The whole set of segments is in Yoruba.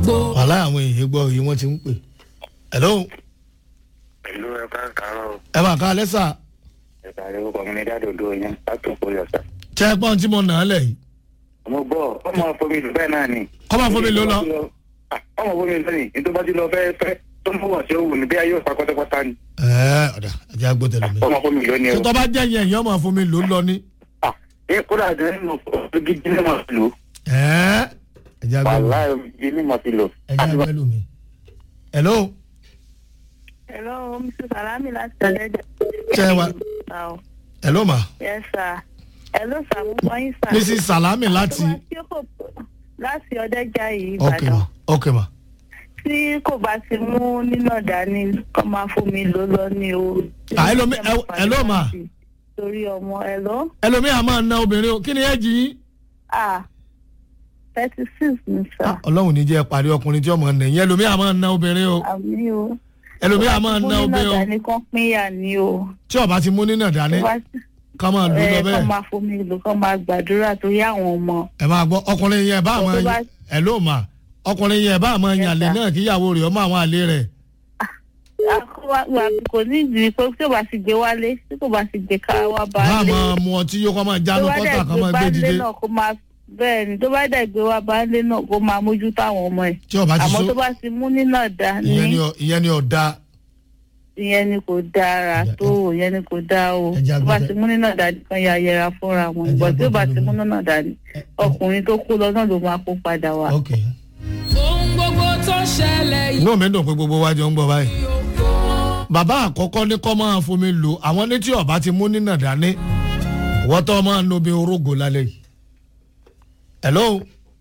wàhálà àwọn èèyàn gbọ́ yìí wọ́n ti ń pè. hello pẹ̀lú ẹ̀ka kàárọ̀ ẹ bá ká lẹ́sà ẹ̀ka àríwó kọ̀mínítà dòdò yẹn látò kórè ọ̀sà. tẹ́ ẹ gbọ́n tí mo nà á lẹ̀ yìí. mo gbọ́ ọmọ fomi lù bẹ́ẹ̀ náà ni. Kọ́ máa fomi lò lọ. Ah, ọmọ fomi lù ní nítorí bá ti lọ fẹ́ fẹ́ tó ń bọ̀ tí ó wù ní bí ayé òpá pátápátá ni. ẹ ọ̀dà ẹ̀jẹ̀ àgbo tẹ̀lé mi. ọmọ fomi lù ní ṣé o. tó bá jẹ́ yẹn èèyàn máa fún mi lò ó lọ ní. Ah, ẹ kódà jẹ́ nínú gidi ní màá lò. ẹ ẹ̀jẹ̀ àgbo mi. wàhálà yìí ní màá fi lò. ẹ̀jẹ̀ àgbo mi. hello Hello, Mr. Salami láti ọ̀dẹ́dẹ̀. Ṣé ẹ wà- hello ma Yes, sir. Hello, sir. Mo gbọ́ yín, sir. mrs salami láti. Tó bá tí kò láti ọ̀dẹ́jà yìí ok Ìbàdàn. ma ok ma. Tí kò bá ti mú nínú dání, kọ́ máa fún mi ló lọ ní o. Ah, hello, mi- ẹ- hello, ma. Torí ọmọ, hello? ẹlòmíì a máa na obìnrin o kí ni ẹ jì yín. Ah, thirty six ni sir. ọlọ́run ní jẹ́ parí ọkùnrin tí ọmọ nìyẹn ẹlòmíì a máa na obìnrin o Àmì o. ẹlòmíì a máa Mú na nínú obìnrin o dání kan pínyà ni o. tí ọba ti mú nínà dání Tó bá ti ká máa lù ú lọ ẹ kọ́ bẹ́ẹ̀. máa fún mi lò, kọ́ máa gbàdúrà torí àwọn ọmọ. ẹ máa gbọ́ ọkùnrin yẹn bá àwọn Tó bá- ẹ ló mà ọkùnrin yẹn bá àwọn Yes, yànlẹ sir. náà kíyàwó rẹ̀ ọmọ àwọn àlè rẹ̀ àkọwà kò ní ìdí pé tí kò bá ti gbé wálé tí kò bá ti gbé ká wá bá bá a lé máa mu ọtí yóò kọ́ máa tó jánu bá kọ́tà dẹ̀ kan gbé máa bá gbé lé dìde náà kó máa bẹ́ẹ̀ ni tó bá dẹ̀ gbé wá bá lé náà kó máa mójútó àwọn ọmọ ẹ̀ tí ọba ti àmọ́ so tó bá ti mú nínà dání ìyẹn ni ọ- ìyẹn ni ọ̀dà ìyẹn ni kò dára Ẹja- tó ìyẹn ni kò dá o Ẹja tó bá gbọ́dọ̀- ti mú nínà dání kan ya yẹra fúnra wọn Ẹja ìgbà tí ó bá gbọ́dọ̀ ti mú lómi. nínà dání ọkùnrin tó kú lọ náà ló máa kó padà wá. ok ohun gbogbo tó ṣẹlẹ̀ yìí inú mi dùn pé gbogbo wa jọ ń gbọ́ báyìí bàbá àkọ́kọ́ ní kọ́ máa fomi lò àwọn ní tí ọba ti mú nínà dání wọ́n tọ́ máa ń nobi orógo lálẹ́ yìí hello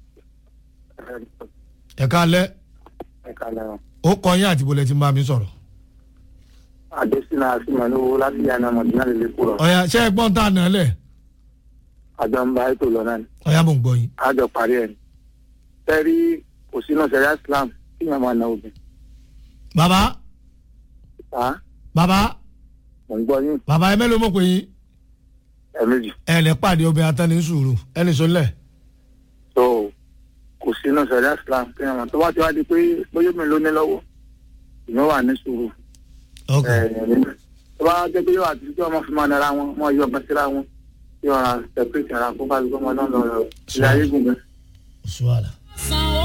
ẹ̀ka alẹ́ ẹ̀ka lẹ́wọ̀n. ó kọ yín àti bọ́lẹ̀ tí ń bá mi sọ̀rọ̀ àdésínà àsìmọ̀lówó láti yànnà mọ̀dínà lè lè kúrọ̀. ọ̀yà ṣé ẹ gbọ́n tá a nà á lẹ̀ àjọ ń bá ètò lọ náà ni. ọ̀yà mò ń gbọ́ yín. àjọ parí ẹ̀ ni. tẹ́rí kò sínú sẹ̀ríà Islam kí yẹn máa na obìnrin. bàbá ta bàbá mò ń gbọ́ yín bàbá ẹ mélòó mọ̀ pé yín ẹ̀mejì. ẹ lè pàdé obìnrin atẹ́ni sùúrù ẹni sọlẹ̀ tó kò sínú sẹ̀ríà Islam kí yẹn máa tó bá ti wá di pé bóyá mi ló ní lọ́wọ́ ìyẹn wà ní sùúrù. ok tó bá jẹ́ pé yóò àti tí wọ́n fi máa nara wọn wọ́n yọ ọmọ síra wọn yóò ra separate ara kó bá gbọ́mọ náà lọ ilé ayé gùn gan. sùwàlà. san